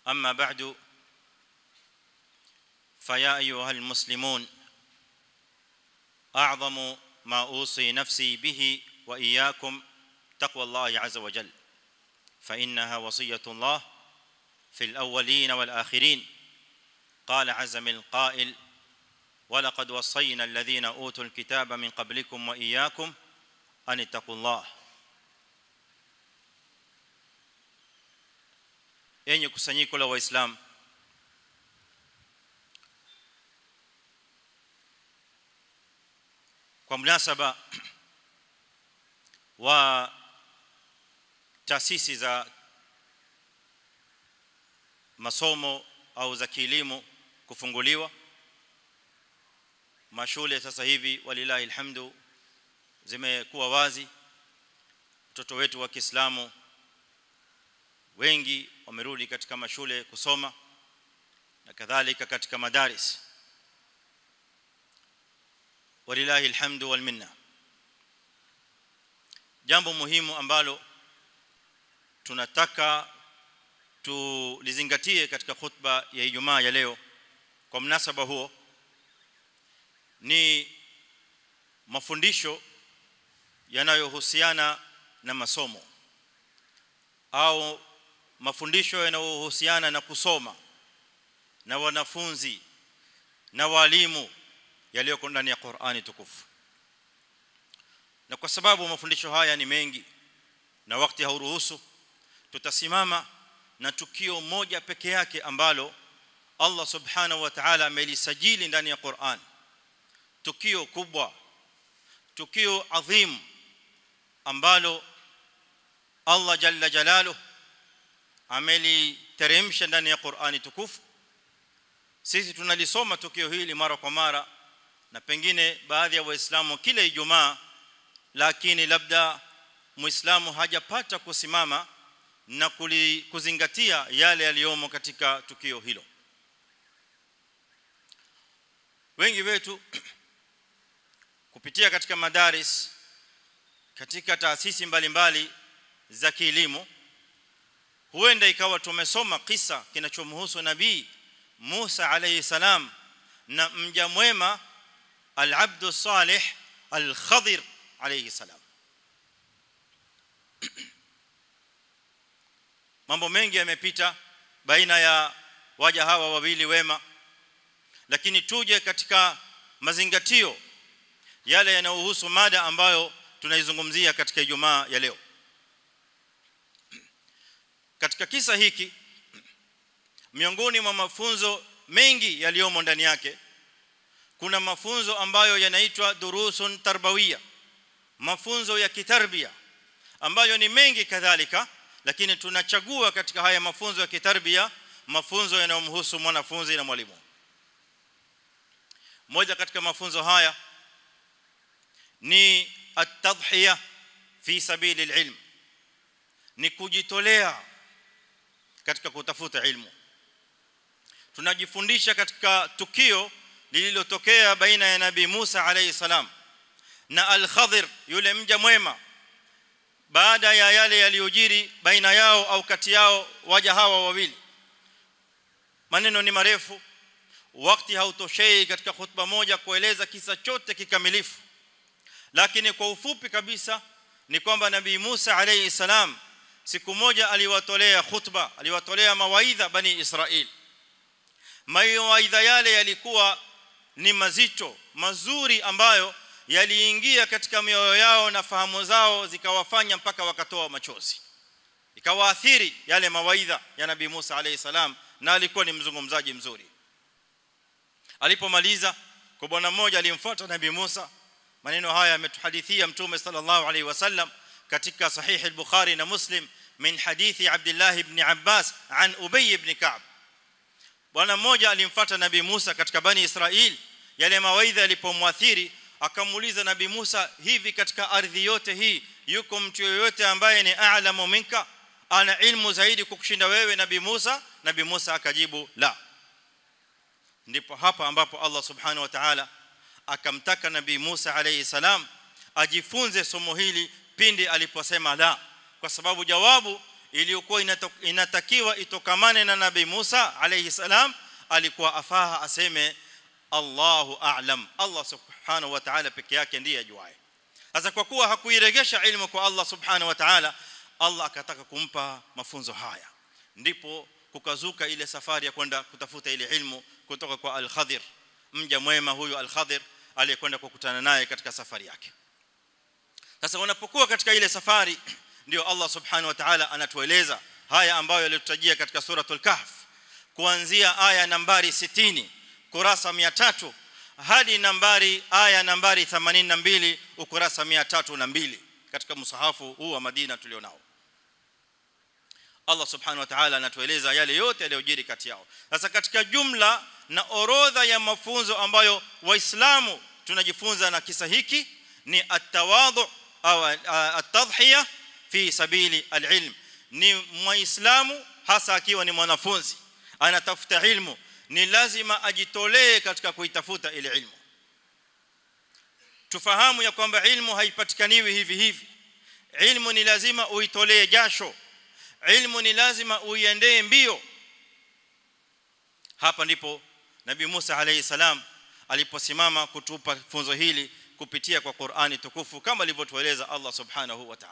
اما بعد فيا ايها المسلمون اعظم ما اوصي نفسي به واياكم تقوى الله عز وجل فانها وصيه الله في الاولين والاخرين قال عز من قائل ولقد وصينا الذين اوتوا الكتاب من قبلكم واياكم ان اتقوا الله enye kusanyiko la waislamu kwa mnasaba wa taasisi za masomo au za kielimu kufunguliwa mashule sasa hivi walilahi alhamdu zimekuwa wazi watoto wetu wa Kiislamu wengi wamerudi katika mashule kusoma na kadhalika katika madaris walilahi alhamdu wal minna jambo muhimu ambalo tunataka tulizingatie katika khutba ya Ijumaa ya leo kwa mnasaba huo ni mafundisho yanayohusiana na masomo au mafundisho yanayohusiana na kusoma na wanafunzi na walimu yaliyoko ndani ya Qur'ani tukufu na kwa sababu mafundisho haya ni mengi na wakati hauruhusu tutasimama na tukio moja peke yake ambalo Allah subhanahu wa ta'ala amelisajili ndani ya Qur'an tukio kubwa tukio adhim ambalo Allah jalla jalaluhu ameliteremsha ndani ya Qur'ani tukufu sisi tunalisoma tukio hili mara kwa mara na pengine baadhi ya waislamu kila ijumaa lakini labda muislamu hajapata kusimama na kuzingatia yale yaliyomo katika tukio hilo wengi wetu kupitia katika madaris katika taasisi mbalimbali za kielimu huenda ikawa tumesoma kisa kinachomhusu nabii Musa alayhi salam na mja mwema al-abd salih al-khadir alayhi salam mambo mengi yamepita baina ya waja hawa wawili wema lakini tuje katika mazingatio yale yanayohusu mada ambayo tunaizungumzia katika Ijumaa ya leo katika kisa hiki miongoni mwa mafunzo mengi yaliyomo ndani yake kuna mafunzo ambayo yanaitwa durusun tarbawia mafunzo ya kitarbia ambayo ni mengi kadhalika lakini tunachagua katika haya mafunzo ya kitarbia mafunzo yanayomhusu mwanafunzi na mwalimu moja katika mafunzo haya ni at-tadhhiya fi sabili al-ilm ni kujitolea katika kutafuta ilmu tunajifundisha katika tukio lililotokea baina ya nabii Musa alayhi salam na al-Khadir yule mja mwema baada ya yale yaliyojiri baina yao au kati yao waja hawa wawili maneno ni marefu wakati hautoshei katika khutba moja kueleza kisa chote kikamilifu lakini kwa ufupi kabisa ni kwamba nabii Musa alayhi salam siku moja aliwatolea khutba aliwatolea mawaidha bani Israel mawaidha yale yalikuwa ni mazito mazuri ambayo yaliingia katika mioyo yao na fahamu zao zikawafanya mpaka wakatoa machozi ikawaathiri yale mawaidha ya nabii Musa alayhi salam na alikuwa ni mzungumzaji mzuri alipomaliza kwa bwana mmoja alimfuata nabii Musa maneno haya ametuhadithia mtume sallallahu alayhi wasallam katika sahih al-bukhari na muslim min hadithi abdullah ibn abbas an ubay ibn ka'b bwana mmoja alimfuata nabii Musa katika bani Israel yale mawaidha yalipomwathiri akamuuliza nabii Musa hivi katika ardhi yote hii yuko mtu yoyote ambaye ni a'lamu minka ana ilmu zaidi kukushinda wewe nabii Musa nabii Musa akajibu la ndipo hapa ambapo Allah subhanahu wa ta'ala akamtaka nabii Musa alayhi salam ajifunze somo hili pindi aliposema la kwa sababu jawabu iliyokuwa inatakiwa itokamane na nabii Musa alayhi salam alikuwa afaha aseme Allahu a'lam Allah subhanahu wa ta'ala peke yake ndiye ajuaye sasa kwa kuwa hakuiregesha ilmu kwa Allah subhanahu wa ta'ala Allah akataka kumpa mafunzo haya ndipo kukazuka ile safari ya kwenda kutafuta ile ilmu kutoka kwa al-Khadir mja mwema huyu al-Khadir aliyekwenda kukutana naye katika safari yake sasa unapokuwa katika ile safari ndio Allah subhanahu wa ta'ala anatueleza haya ambayo yalitutajia katika suratul kahf kuanzia aya nambari 60 kurasa 300 hadi nambari aya nambari 82 ukurasa 302 katika msahafu huu wa Madina tulionao Allah subhanahu wa ta'ala anatueleza yale yote yaliyojiri kati yao sasa katika jumla na orodha ya mafunzo ambayo waislamu tunajifunza na kisa hiki ni at-tawadhu au at-tadhhiya fi sabili al-ilm ni muislamu hasa akiwa ni mwanafunzi anatafuta ilmu ni lazima ajitolee katika kuitafuta ile ilmu tufahamu ya kwamba ilmu haipatikaniwi hivi hivi ilmu ni lazima uitolee jasho ilmu ni lazima uiendee mbio hapa ndipo nabii Musa alayhi salam aliposimama kutupa funzo hili kupitia kwa Qur'ani tukufu kama alivyotueleza Allah subhanahu wa ta'ala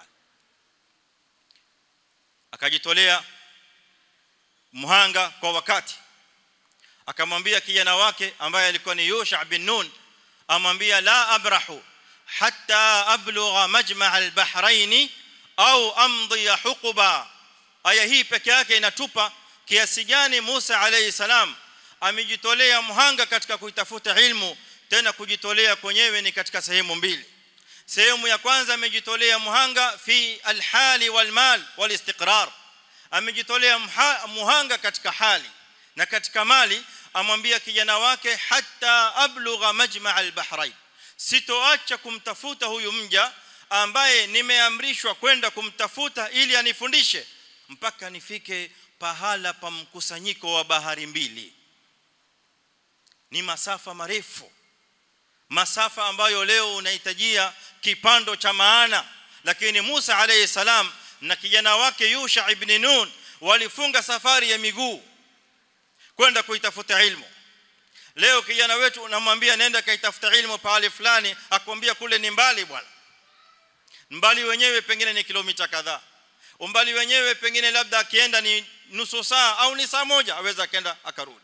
akajitolea muhanga kwa wakati akamwambia kijana wake ambaye alikuwa ni Yusha bin Nun amwambia la abrahu hatta ablugha majma' al-bahrain au amdi huquba aya hii peke yake inatupa kiasi gani Musa alayhi salam amejitolea muhanga katika kuitafuta ilmu tena kujitolea kwenyewe ni katika sehemu mbili sehemu ya kwanza amejitolea muhanga fi alhali walmal walistiqrar amejitolea muhanga katika hali na katika mali amwambia kijana wake hatta ablugha majma' albahrain sitoacha kumtafuta huyu mja ambaye nimeamrishwa kwenda kumtafuta ili anifundishe mpaka nifike pahala pa mkusanyiko wa bahari mbili ni masafa marefu masafa ambayo leo unahitajia kipando cha maana lakini Musa alayhi salam na kijana wake Yusha ibn Nun walifunga safari ya miguu kwenda kuitafuta ilmu leo kijana wetu unamwambia nenda kaitafuta ilmu pahali fulani akwambia kule ni mbali bwana mbali wenyewe pengine ni kilomita kadhaa umbali wenyewe pengine labda akienda ni nusu saa au ni saa moja aweza akaenda akarudi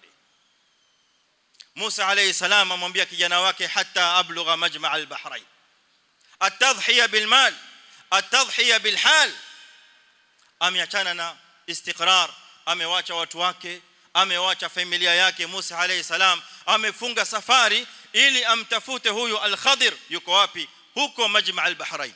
Musa alayhi salam amwambia kijana wake hata ablugha majma' al-bahrain atadhhiya bil mal atadhhiya bil hal ameachana na istiqrar amewacha watu wake amewacha familia yake Musa alayhi salam amefunga safari ili amtafute huyu al-Khadir yuko wapi huko majma' al-bahrain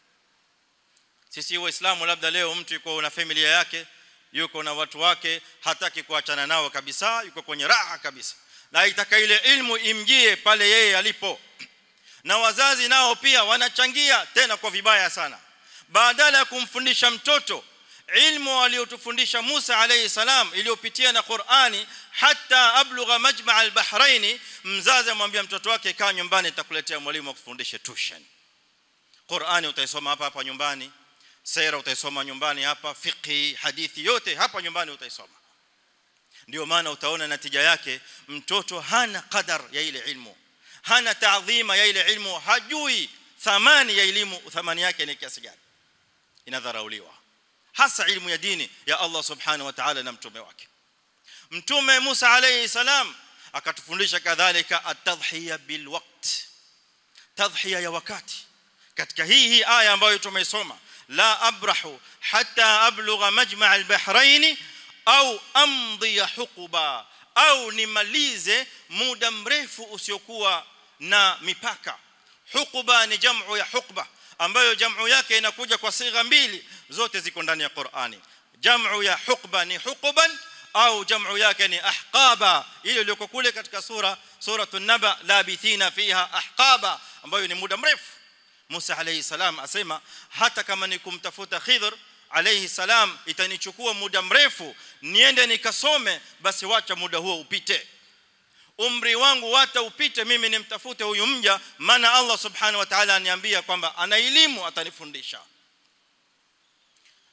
sisi waislamu labda leo mtu yuko na familia yake yuko na watu wake hataki kuachana nao kabisa yuko kwenye raha kabisa na itaka ile ilmu imjie pale yeye alipo na wazazi nao pia wanachangia tena kwa vibaya sana badala ya kumfundisha mtoto ilmu aliyotufundisha Musa alayhi salam iliyopitia na Qur'ani hata ablugha majma' al-bahrain mzazi amwambia mtoto wake kaa nyumbani nitakuletea mwalimu akufundishe tuition Qur'ani utaisoma hapa hapa nyumbani sera utaisoma nyumbani hapa fiqhi hadithi yote hapa nyumbani utaisoma ndio maana utaona natija yake mtoto hana qadar ya ile ilmu hana taadhima ya ile ilmu hajui thamani ya elimu thamani yake ni kiasi gani inadharauliwa hasa ilmu ya dini ya Allah subhanahu wa ta'ala na mtume wake mtume Musa alayhi salam akatufundisha kadhalika at-tadhhiya bil waqt tadhhiya ya wakati katika hii hii aya ambayo tumeisoma la abrahu hatta ablugha majma' al-bahrain au amdhi huquba au nimalize muda mrefu usiokuwa na mipaka huquba ni jamu ya huqba ambayo jamu yake inakuja kwa sigha mbili zote ziko ndani ya Qur'ani jamu ya huqba ni huquban au jamu yake ni ahqaba ile iliyoko kule katika sura suratul naba labithina fiha ahqaba ambayo ni muda mrefu Musa alayhi salam asema hata kama ni kumtafuta Khidr alayhi salam itanichukua muda mrefu niende nikasome basi wacha muda huo upite umri wangu wata upite mimi nimtafute huyu mja maana Allah subhanahu wa ta'ala aniambia kwamba ana elimu atanifundisha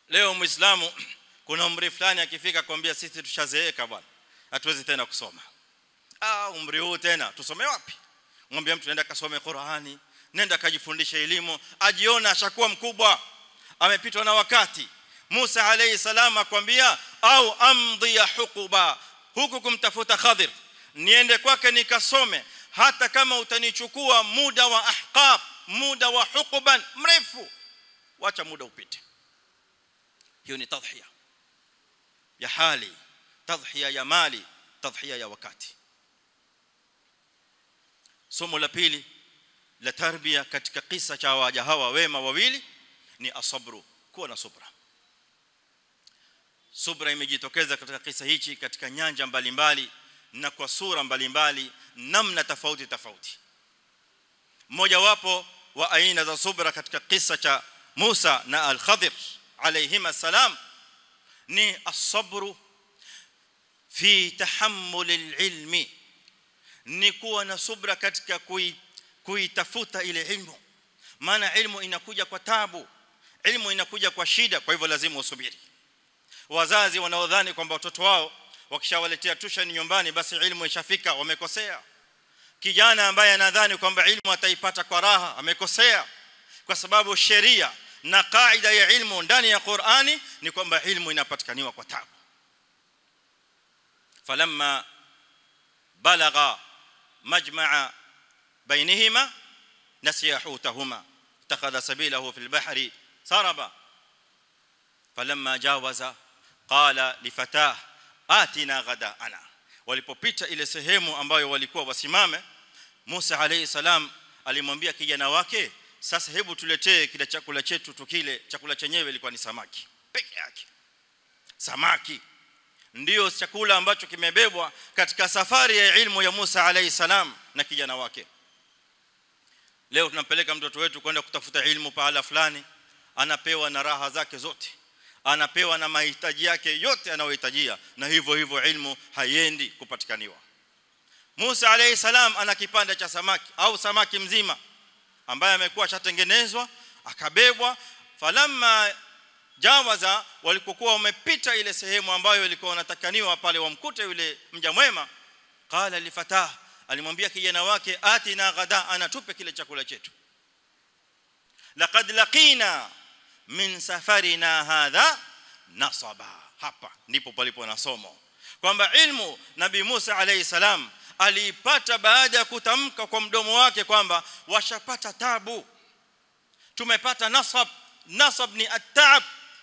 leo muislamu kuna umri fulani akifika kwambia sisi tushazeeka bwana hatuwezi tena kusoma ah umri huu tena tusome wapi mwambie mtu nenda kasome Qur'ani nenda kajifundishe elimu ajiona ashakuwa mkubwa amepitwa na wakati Musa alayhi salam akwambia au amdhi ya hukuba huku kumtafuta Khadir niende kwake nikasome hata kama utanichukua muda wa ahqab muda wa hukuban mrefu wacha muda upite hiyo ni tadhhiya ya hali tadhhiya ya mali tadhhiya ya wakati somo la pili la tarbia katika kisa cha waja hawa wema wawili ni asabru kuwa na subra subra imejitokeza katika kisa hichi katika nyanja mbalimbali na kwa sura mbalimbali namna tofauti tofauti mmoja wapo wa aina za subra katika kisa cha Musa na al-Khadir alayhima salam ni as-sabru fi tahammul al-ilmi ni kuwa na subra katika kui kuitafuta ile ilmu maana ilmu inakuja kwa tabu ilmu inakuja kwa shida kwa hivyo lazima usubiri wazazi wanaodhani kwamba watoto wao wakishawaletea tuition nyumbani basi ilmu ishafika wamekosea kijana ambaye anadhani kwamba ilmu ataipata kwa raha amekosea kwa sababu sheria na kaida ya ilmu ndani ya Qur'ani ni kwamba ilmu inapatikaniwa kwa tabu falamma balagha majma'a bainihima nasiya hutahuma اتخذ سبيله في البحر سربا فلما جاوز قال لفتاه آتنا غداءنا walipopita ile sehemu ambayo walikuwa wasimame Musa alayhi salam alimwambia kijana wake sasa hebu tuletee kile chakula chetu tukile chakula chenyewe ilikuwa ni samaki peke yake samaki ndio chakula ambacho kimebebwa katika safari ya ilmu ya Musa alayhi salam na kijana wake leo tunampeleka mtoto wetu kwenda kutafuta ilmu pahala fulani anapewa na raha zake zote anapewa na mahitaji yake yote anayohitajia na hivyo hivyo ilmu haiendi kupatikaniwa Musa alayhi salam ana kipande cha samaki au samaki mzima ambaye amekuwa shatengenezwa akabebwa falamma jawaza walikokuwa wamepita ile sehemu ambayo ilikuwa wanatakaniwa pale wamkute yule mja mwema qala li fatah alimwambia kijana wake atina ghada anatupe kile chakula chetu laqad laqina min safarina hadha nasaba hapa ndipo palipo na somo kwamba ilmu nabii Musa alayhi salam aliipata baada ya kutamka kwa mdomo wake kwamba washapata tabu tumepata nasab nasab ni at-ta'ab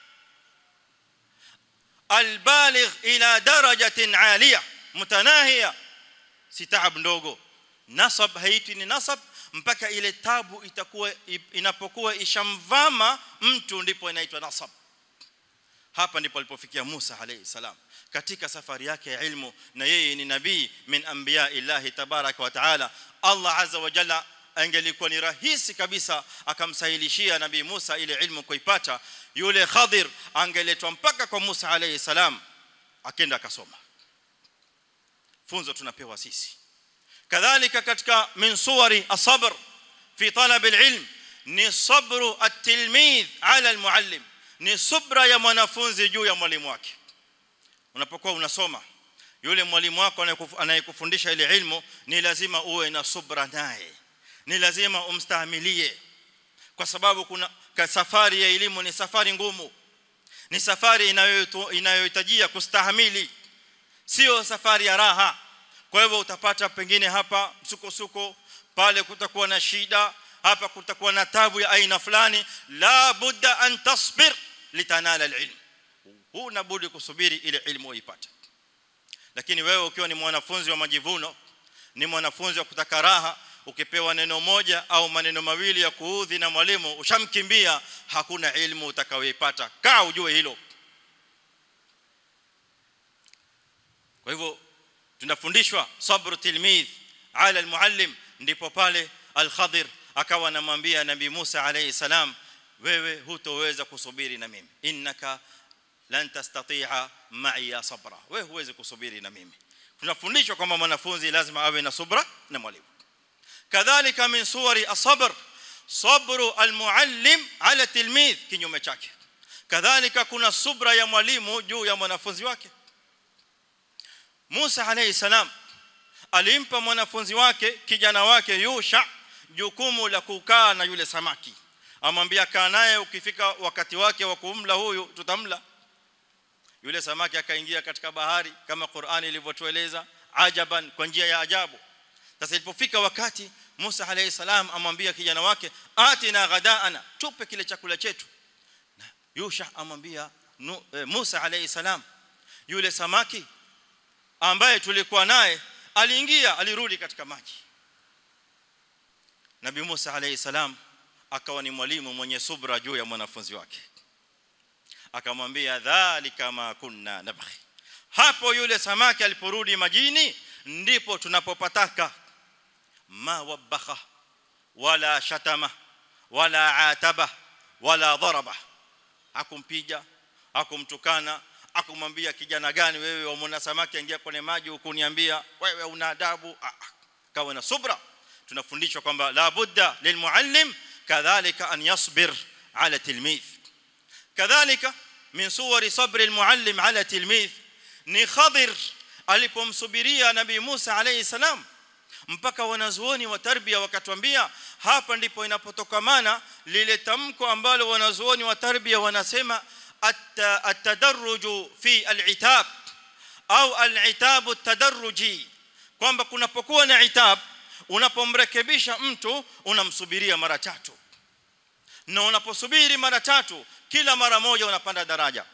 albaligh ila darajatin aliyah mutanahiya si taab ndogo nasab haiti ni nasab mpaka ile tabu itakuwa inapokuwa ishamvama mtu ndipo inaitwa nasab hapa ndipo alipofikia Musa alayhi salam katika safari yake ya ilmu na yeye ni nabii min anbiya illahi tabaraka wa taala Allah azza wa jalla angelikuwa ni rahisi kabisa akamsahilishia nabii Musa ile ilmu kuipata yule Khadir angeletwa mpaka kwa Musa alayhi salam akenda akasoma funzo tunapewa sisi kadhalika katika min suwari asabr fi talab alilm ni sabru at-tilmidh ala almuallim ni subra ya mwanafunzi juu ya mwalimu wake unapokuwa unasoma yule mwalimu wako anayekufundisha ile ilmu ni lazima uwe na subra naye ni lazima umstahimilie kwa sababu kuna safari ya elimu ni safari ngumu ni safari inayohitajia kustahimili sio safari ya raha kwa hivyo utapata pengine hapa msukosuko pale kutakuwa na shida hapa kutakuwa na tabu ya aina fulani la budda an tasbir litanala alilm huna budi kusubiri ile ilmu uipate lakini wewe ukiwa ni mwanafunzi wa majivuno ni mwanafunzi wa kutaka raha ukipewa neno moja au maneno mawili ya kuudhi na mwalimu ushamkimbia hakuna ilmu utakayoipata kaa ujue hilo kwa hivyo tunafundishwa sabru tilmidh ala almuallim ndipo pale al-Khadir akawa anamwambia nabii Musa alayhi salam wewe hutoweza kusubiri na mimi innaka lan tastati'a ma'i ya sabra wewe huwezi kusubiri na mimi tunafundishwa kwamba mwanafunzi lazima awe na subra na mwalimu kadhalika min suwari as-sabr sabru al-muallim ala tilmidh kinyume chake kadhalika kuna subra ya mwalimu juu ya mwanafunzi wake Musa alayhi salam alimpa mwanafunzi wake kijana wake Yusha jukumu la kukaa na yule samaki amwambia kaa naye ukifika wakati wake wa kumla huyu tutamla yule samaki akaingia katika bahari kama Qur'ani ilivyotueleza ajaban kwa njia ya ajabu sasa ilipofika wakati Musa alayhi salam amwambia kijana wake atina ghadaana tupe kile chakula chetu na Yusha amwambia e, Musa alayhi salam yule samaki ambaye tulikuwa naye aliingia alirudi katika maji Nabii Musa alayhi salam akawa ni mwalimu mwenye subra juu ya mwanafunzi wake akamwambia dhalika ma kunna nabghi hapo yule samaki aliporudi majini ndipo tunapopataka ma wabakha wala shatama wala ataba wala dharaba hakumpiga hakumtukana akumwambia kijana gani wewe wamuona samaki ingia kwenye maji ukuniambia wewe una adabu kawa na subra tunafundishwa kwamba la budda lilmuallim kadhalika an yasbir ala tilmidh kadhalika min suwari sabri almuallim ala tilmidh ni khadir alipomsubiria nabii Musa alayhi salam mpaka wanazuoni wa tarbia wakatuambia hapa ndipo inapotokamana lile tamko ambalo wanazuoni wa tarbia wanasema at-tadarruju fi al-itab au al-itab at-tadarruji kwamba kunapokuwa na itab unapomrekebisha mtu unamsubiria mara tatu na unaposubiri mara tatu kila mara moja unapanda daraja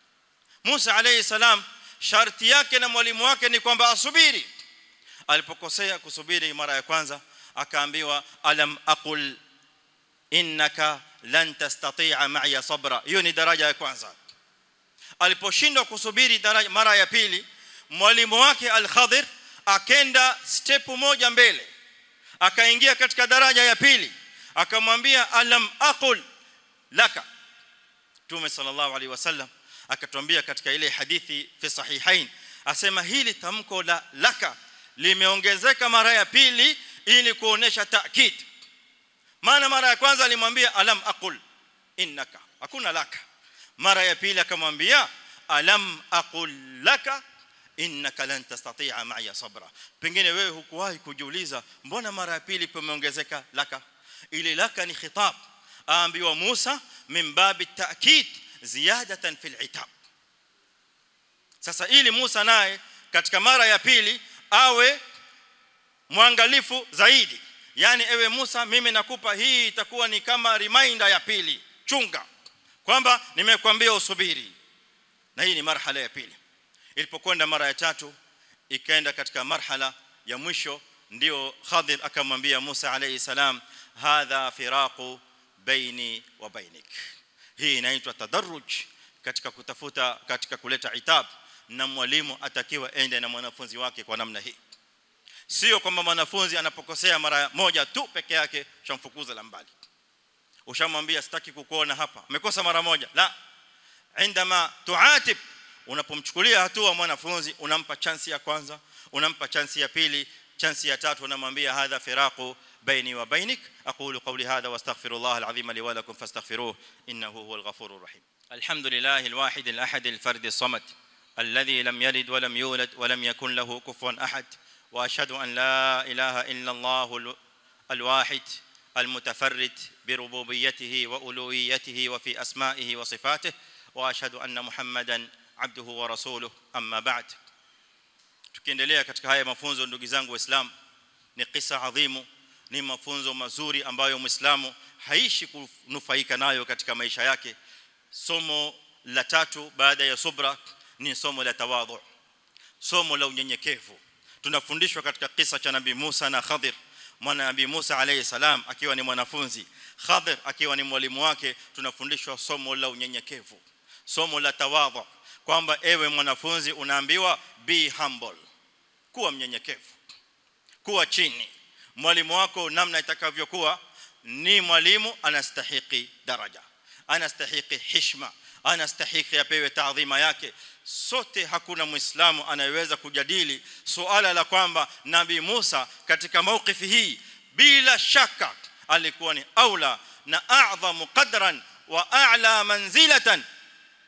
Musa alayhi salam sharti yake na mwalimu wake ni kwamba asubiri alipokosea kusubiri mara ya kwanza akaambiwa alam aqul innaka lan tastati'a ma'iya sabra hiyo ni daraja ya kwanza aliposhindwa kusubiri daraja mara ya pili mwalimu wake al-Khadir akenda step moja mbele akaingia katika daraja ya pili akamwambia alam aqul laka Mtume sallallahu alaihi wasallam akatuambia katika ile hadithi fi sahihain asema hili tamko la laka limeongezeka mara ya pili ili kuonesha taakid maana mara ya kwanza alimwambia alam aqul innaka hakuna laka mara ya pili akamwambia alam aqul laka innaka lan tastati'a ma'iya sabra pengine wewe hukuwahi kujiuliza mbona mara ya pili pameongezeka laka ile laka ni khitab aambiwa Musa min babi ta'kid ziyadatan fil itab sasa ili Musa naye katika mara ya pili awe mwangalifu zaidi yani ewe Musa mimi nakupa hii itakuwa ni kama reminder ya pili chunga kwamba nimekwambia usubiri na hii ni marhala ya pili ilipokwenda mara ya tatu ikaenda katika marhala ya mwisho ndio Khadir akamwambia Musa alayhi salam hadha firaqu baini wa bainik hii inaitwa tadarruj katika kutafuta katika kuleta itab na mwalimu atakiwa ende na mwanafunzi wake kwa namna hii sio kwamba mwanafunzi anapokosea mara moja tu peke yake shamfukuza la mbali ushamwambia sitaki kukuona hapa amekosa mara moja la عندما تعاتب unapomchukulia hatua mwanafunzi unampa chance ya kwanza unampa chance ya pili chance ya tatu unamwambia hadha firaqu baini wa bainik aqulu qawli hadha wastaghfirullah alazim li wa lakum fastaghfiruhu innahu huwal ghafurur rahim alhamdulillah alwahid alahad alfard الصمد الذي لم يلد ولم يولد ولم يكن له كفوا احد واشهد ان لا اله الا الله الواحد المتفرد بربوبيته والوهيته وفي اسمائه وصفاته واشهد ان محمدا عبده ورسوله اما بعد tukiendelea katika haya mafunzo ndugu zangu waislamu ni kisa adhimu ni mafunzo mazuri ambayo muislamu haishi kunufaika nayo katika maisha yake somo la tatu baada ya subra ni somo la tawadhu somo la unyenyekevu tunafundishwa katika kisa cha nabii Musa na Khadir mwana nabii Musa alayhi salam akiwa ni mwanafunzi Khadir akiwa ni mwalimu wake tunafundishwa somo la unyenyekevu somo la tawadhu kwamba ewe mwanafunzi unaambiwa be humble kuwa mnyenyekevu kuwa chini mwalimu wako namna itakavyokuwa ni mwalimu anastahiki daraja anastahiki heshima anastahiki apewe taadhima yake sote hakuna muislamu anayeweza kujadili suala la kwamba nabii Musa katika maukifi hii bila shaka alikuwa ni aula na a'dhamu qadran wa a'la manzilatan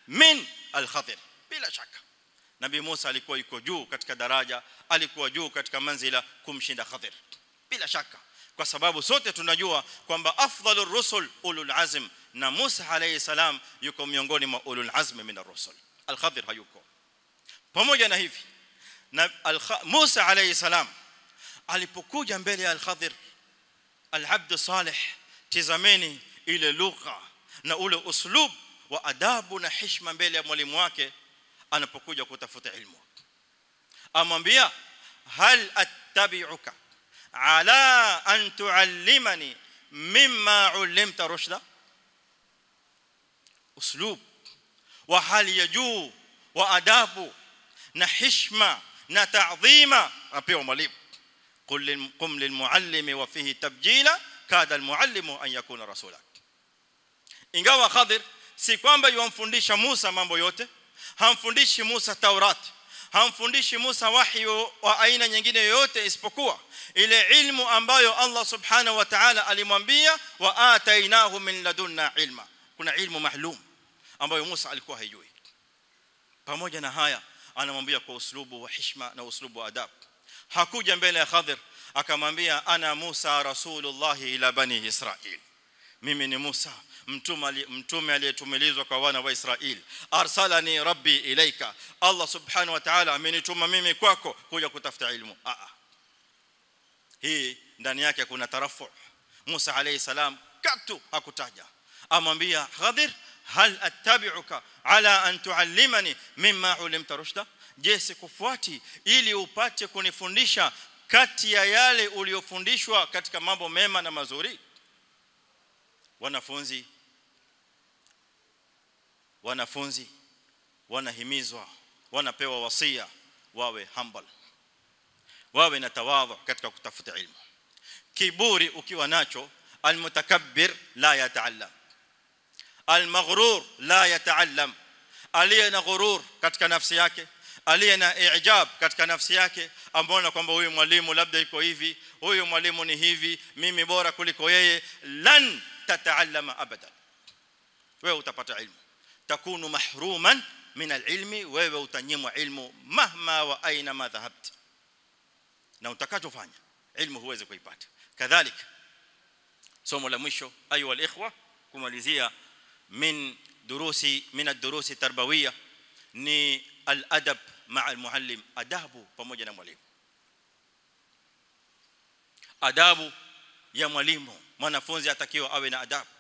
min al-Khadir bila shaka Nabii Musa alikuwa yuko juu katika daraja alikuwa juu katika manzila kumshinda Khadir bila shaka kwa sababu sote tunajua kwamba afdhalur rusul ulul azm na Musa alayhi salam yuko miongoni mwa ulul azm min ar-rusul al-Khadir hayuko pamoja na hivi na Musa alayhi salam alipokuja mbele ya al-Khadir al-abd salih tizameni ile lugha na ule uslub wa adabu na heshima mbele ya mwalimu wake anapokuja kutafuta ilmu amwambia hal attabi'uka ala an tuallimani mimma ulimta rushda uslub wa hali ya juu wa adabu na heshima na ta'dhima apewa mwalimu qul qum lilmuallimi wa fihi tabjila kada almuallimu an yakuna rasula ingawa khadir si kwamba yumfundisha Musa mambo yote hamfundishi Musa Taurat hamfundishi Musa wahi wa aina nyingine yoyote isipokuwa ile ilmu ambayo Allah subhanahu wa ta'ala alimwambia wa atainahu min ladunna ilma kuna ilmu maalum ambayo Musa alikuwa haijui pamoja na haya anamwambia kwa uslubu wa heshima na uslubu wa adab hakuja mbele ya Khadir akamwambia ana Musa rasulullah ila bani Israil mimi ni Musa mtume mtume aliyetumilizwa kwa wana wa Israeli arsalani rabbi ilaika Allah subhanahu wa ta'ala amenituma mimi kwako kuja kutafuta ilmu a a hii ndani yake kuna tarafu Musa alayhi salam katu hakutaja amwambia Khadir hal attabi'uka ala an tuallimani mimma ulimta rushda je sikufuati ili upate kunifundisha kati ya yale uliyofundishwa katika mambo mema na mazuri wanafunzi wanafunzi wanahimizwa wanapewa wasia wawe humble wawe na tawadhu katika kutafuta ilmu kiburi ukiwa nacho almutakabbir la yataallam almaghrur la yataallam aliye na ghurur katika nafsi yake aliye na ijab katika nafsi yake ambaona kwamba huyu mwalimu labda iko hivi huyu mwalimu ni hivi mimi bora kuliko yeye lan tataallama abadan wewe utapata ilmu takunu mahruman min alilmi wewe utanyimwa ilmu mahma wa aina ma dhahabt na utakachofanya ilmu huwezi kuipata kadhalika somo la mwisho ayu alikhwa kumalizia min durusi min ad-durusi tarbawiyya ni al-adab ma'a al-muallim adabu pamoja na mwalimu adabu ya mwalimu mwanafunzi atakiwa awe na adabu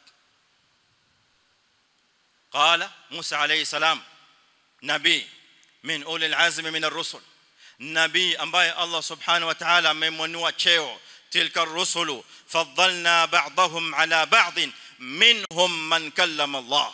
قال موسى عليه السلام نبي من اولي العزم من الرسل نبي ambaye Allah subhanahu wa ta'ala amemwanua cheo tilka ar-rusulu faddalna ba'dahum ala ba'd minhum man kallama Allah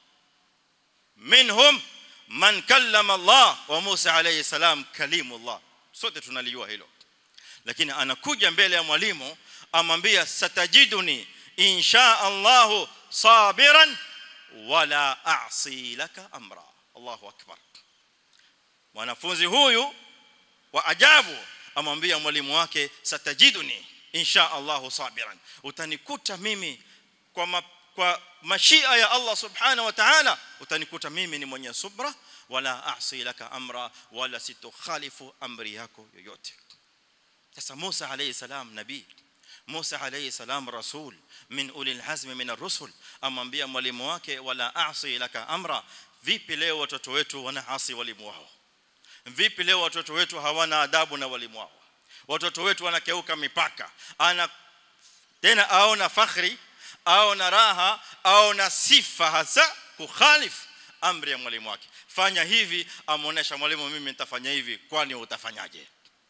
minhum man kallama Allah wa Musa alayhi salam kalimullah sote tunalijua hilo lakini anakuja mbele ya mwalimu amwambia satajiduni insha Allah sabiran wala a'si laka amra Allahu akbar mwanafunzi huyu wa ajabu amwambia mwalimu wake satajiduni insha Allah sabiran utanikuta mimi kwa ma, kwa mashia ya Allah subhanahu wa ta'ala utanikuta mimi ni mwenye subra wala a'si laka amra wala sitokhalifu amri yako yoyote sasa Musa alayhi salam nabii Musa alayhi salam rasul min ulil azmi min ar-rusul amwambia mwalimu wake wala a'si laka amra vipi leo watoto wetu wanaasi walimu wao vipi leo watoto wetu hawana adabu na walimu wao watoto wetu wanakeuka mipaka ana tena aona fakhri au na raha au na sifa hasa kukhalif amri ya mwalimu wake fanya hivi amuonesha mwalimu mimi nitafanya hivi kwani utafanyaje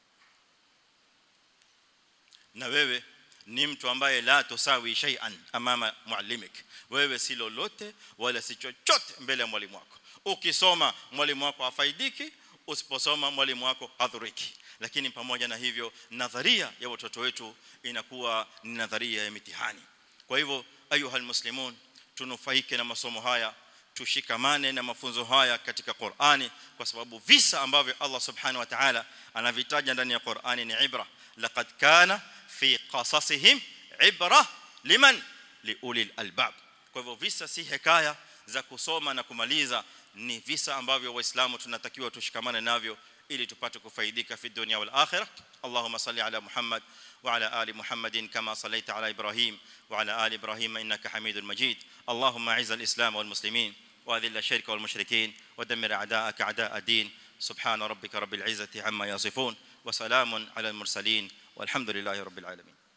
na wewe ni mtu ambaye la tusawi shay'an amama muallimik wewe si lolote wala si chochote mbele ya mwalimu wako ukisoma mwalimu wako afaidiki usiposoma mwalimu wako hadhuriki lakini pamoja na hivyo nadharia ya watoto wetu inakuwa ni nadharia ya mitihani kwa hivyo ayuha almuslimun tunufaike na masomo haya tushikamane na mafunzo haya katika Qur'ani kwa sababu visa ambavyo Allah subhanahu wa ta'ala anavitaja ndani ya Qur'ani ni ibra laqad kana fi qasasihim ibra liman liulil albab kwa hivyo visa si hekaya za kusoma na kumaliza ni visa ambavyo waislamu tunatakiwa tushikamane navyo ili tupate kufaidika fi dunya wal akhirah allahumma salli ala muhammad wa ala ali muhammadin kama sallaita ala ibrahim wa ala ali ibrahim innaka hamidul majid allahumma a'izz al islam wal muslimin واذل الشرك والمشركين ودمر اعداءك اعداء الدين سبحان ربك رب العزه عما يصفون وسلام على المرسلين والحمد لله رب العالمين